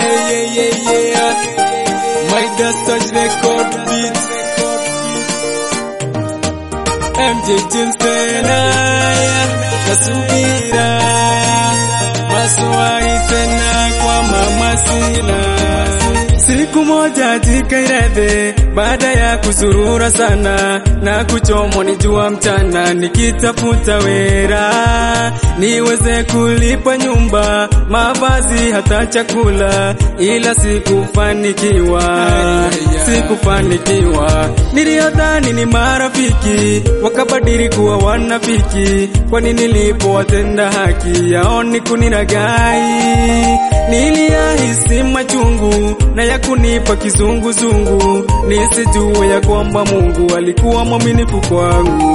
yeah, yeah, yeah, yeah. My Dastard record beat. MJ Jensen, aya, nasubira maswali tena kwa mama Sila. Siku moja jikairedhe baada ya kuzurura sana na kuchomwa ni jua mchana, nikitafuta wera niweze kulipa nyumba, mavazi, hata chakula, ila sikufanikiwa, sikufanikiwa. Niliyodhani ni marafiki wakabadili kuwa wanafiki, kwani nilipowatenda haki yao ni kuniragai. Niliyahisi machungu na ya kunipa kizunguzungu, nisijue ya kwamba Mungu alikuwa mwaminifu kwangu.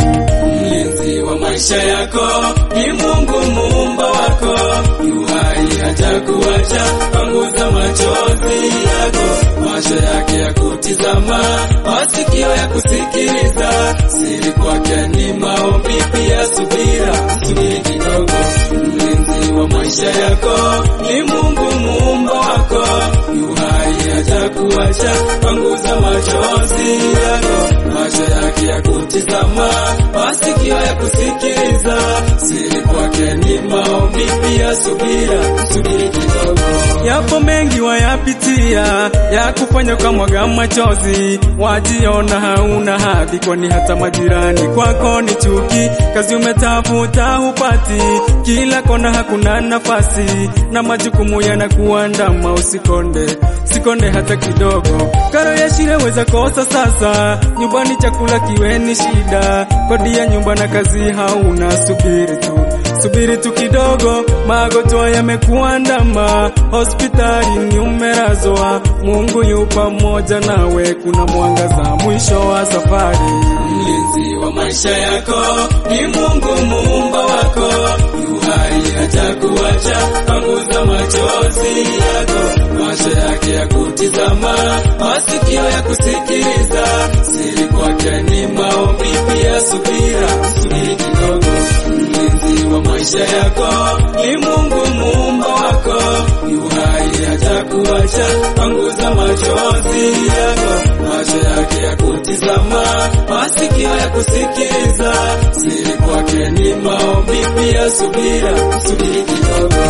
Mlinzi wa maisha yako ni Mungu muumba wako, yu hai hajakuacha, panguza machozi yako, macho yake ya kutizama, masikio ya kusikiliza, siri kwake ni maombi, pia subira, subiri kidogo. Mlinzi wa maisha yako ni Mungu muumba wako, yu hai hajakuacha, panguza machozi yako, macho yake ya kutizama, masikio ya kusikiliza, siri kwake ni maombi, pia subira, subiri kidogo. Yapo mengi wayapitia ya kufanya ukamwaga machozi, wajiona hauna hadhi, kwani hata majirani kwako ni chuki. Kazi umetafuta hupati, kila kona hakuna nafasi, na majukumu yanakuandama. Usikonde, sikonde hata kidogo. Karo ya shule weza kosa sasa, nyumbani chakula kiwe ni shida, kodi ya nyumba na kazi hauna. Subiri tu, subiri tu kidogo, magonjwa yamekuandama, hospitali ni umelazwa. Mungu yu pamoja nawe, kuna mwangaza mwisho wa safari. Mlinzi wa maisha yako ni Mungu muumba wako, yu hai hajakuacha, panguza machozi yako, macho yake ya kutizama, masikio ya kusikiliza, siri kwake ni maombi, pia subira, subiri kidogo. Mlinzi wa maisha yako ni Mungu muumba wako, yu hai hajakuacha, panguza machozi yako, macho yake ya kutizama, masikio ya kusikiliza, siri kwake ni maombi, pia subira, subiri kidogo.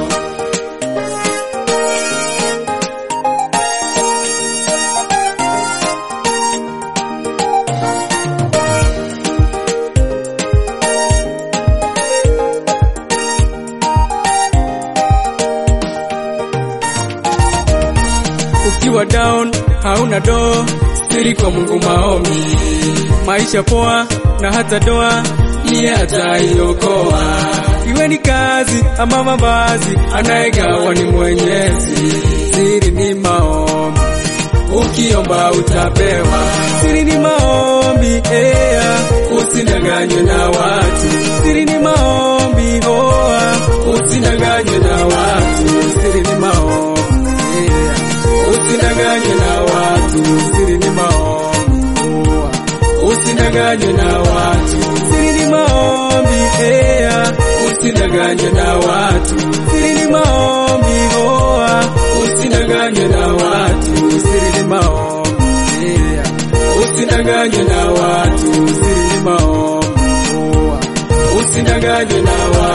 ukiwa down hauna do siri kwa Mungu maombi, maisha poa na hata doa iye ataiokoa. Iwe ni kazi ama mavazi, anayegawa ni Mwenyezi. Siri ni maombi, ukiomba utapewa. Siri ni maombi, ea, usidanganywe na watu. Siri ni maombi, hoa, usidanganywe na watu. Siri ni maombi, ea, usidanganywe na watu. Siri ni maombi, hoa, usidanganywe na watu. Siri ni maombi, ea, usidanganywe na watu. Siri ni maombi, hoa, usidanganywe na watu. Siri ni maombi, ea, usidanganywe na watu. Siri ni maombi, hoa, usidanganywe na watu.